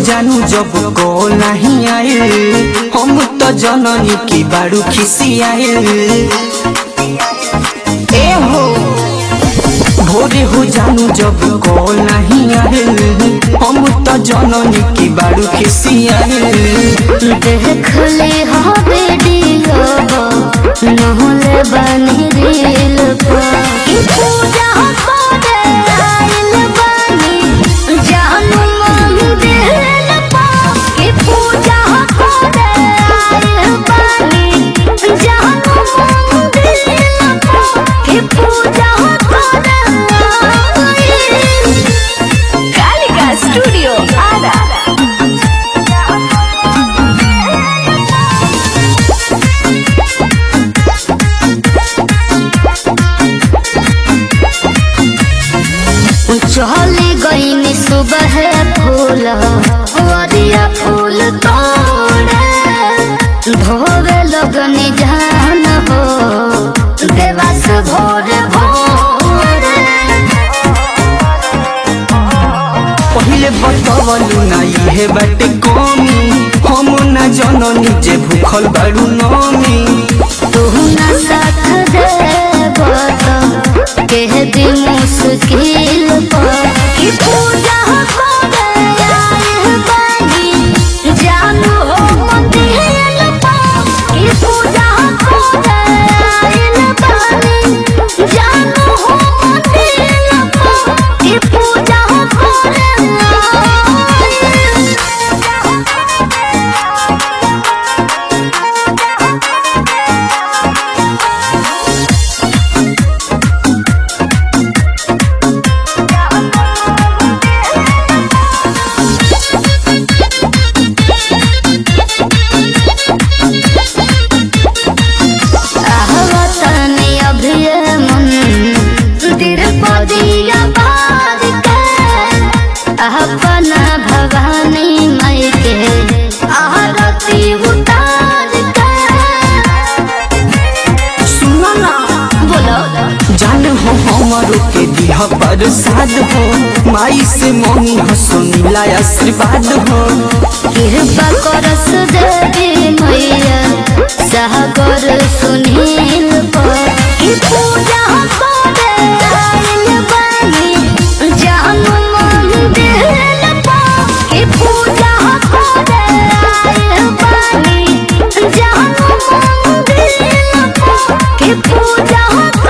जानू जब को नहीं आए हम तो जननी की बारू खिसी आए ए हो भोरे हो जानू जब को नहीं आए हम तो जननी की बारू खिसी आए देख ले हो वीडियो नहले बनी रील पर ई पूजा करे आइल बानी जानू मंदिर पर ई पूजा करे आइल बानी जानू मंदिर पर ई पूजा करे आइल कालिका स्टूडियो आरा चली गईनी सुबह फूल वरिया फूल तोड़े धोवे लगनी जान हो देवास भोर भोरे पहिले बतवलु ना इहे बाटे कमी हम ना जननी जे भूखल बारू नमी तू न साथ देब तो कह दी मुश्किल पर कि पूजा करे आए बानी जानू हो मंदिर पर कि पूजा करे आए बानी जानू हो मंदिर पर कि पूजा करे आहवतनी अभिय मन तिरुपतिया बार के अपन भवानी मई के आरती उतार के सुनो ना बोलो जान हो हमरो के दिह प्रसाद हो माई से मनी हो सुनीला आशीर्वाद हो कृपा करस देवी मैया सागर सुनील पर कि पूजा करे आइल बानी जानू मंदिर पर कि पूजा करे आइल बानी जानू मंदिर पर कि पूजा